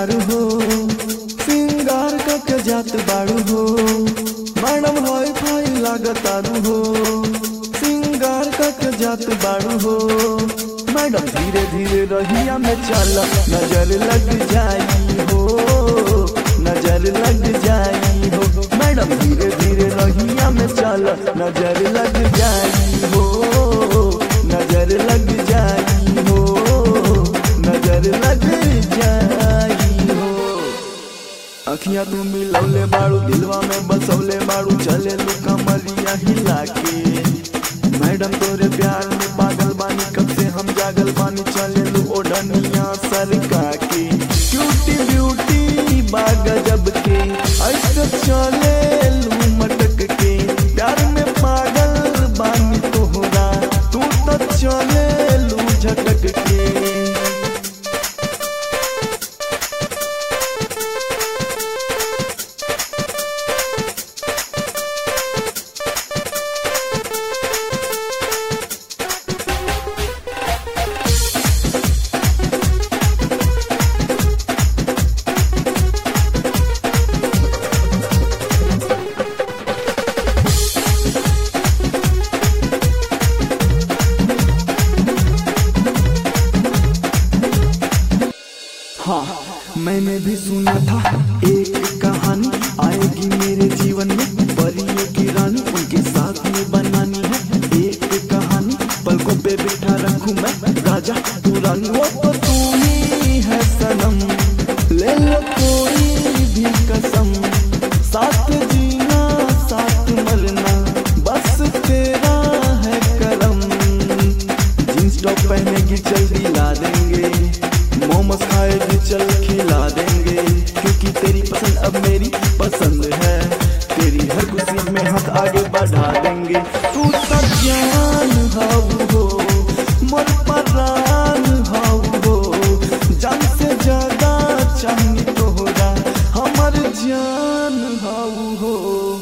तारू हो सिंगार के जात बाड़ू हो मैडम हाई फाई लागतारू हो सिंगार के जात बाड़ू हो मैडम धीरे धीरे रहिया में चल नजर लग जाई हो नजर लग जाई हो मैडम धीरे धीरे रहिया में चल नजर लग जाई हो नजर लग जाई हो नजर लग जाई हो अखियां तू मिलौले बाड़ू दिलवा में बसौले बाड़ू चले लू कमरिया हिला के मैडम तोरे प्यार में पागल बानी कब से हम जागल बानी चले लू ओढ़निया सरका के क्यूटी ब्यूटी बाग जब के ऐसे चले लू मटक के प्यार में पागल बानी तोहरा तू तो चले लू झटक के हाँ मैंने भी सुना था एक कहानी आएगी मेरे जीवन में परियों की रानी उनके साथ में बनानी है एक कहानी पलकों पे बिठा रखूं मैं राजा तू रानी वो तो तू ही है सनम ले लो कोई भी कसम साथ जीना साथ मरना बस तेरा है करम जींस टॉप पहनेगी चल दिला देंगे मोमोज खाएगी चल खिला देंगे क्योंकि तेरी पसंद अब मेरी पसंद है तेरी हर खुशी में हाथ आगे बढ़ा देंगे तू तो जान हाउ हो मोर परान हाउ हो जान से ज्यादा चाहिए तोहरा हमर जान हाउ हो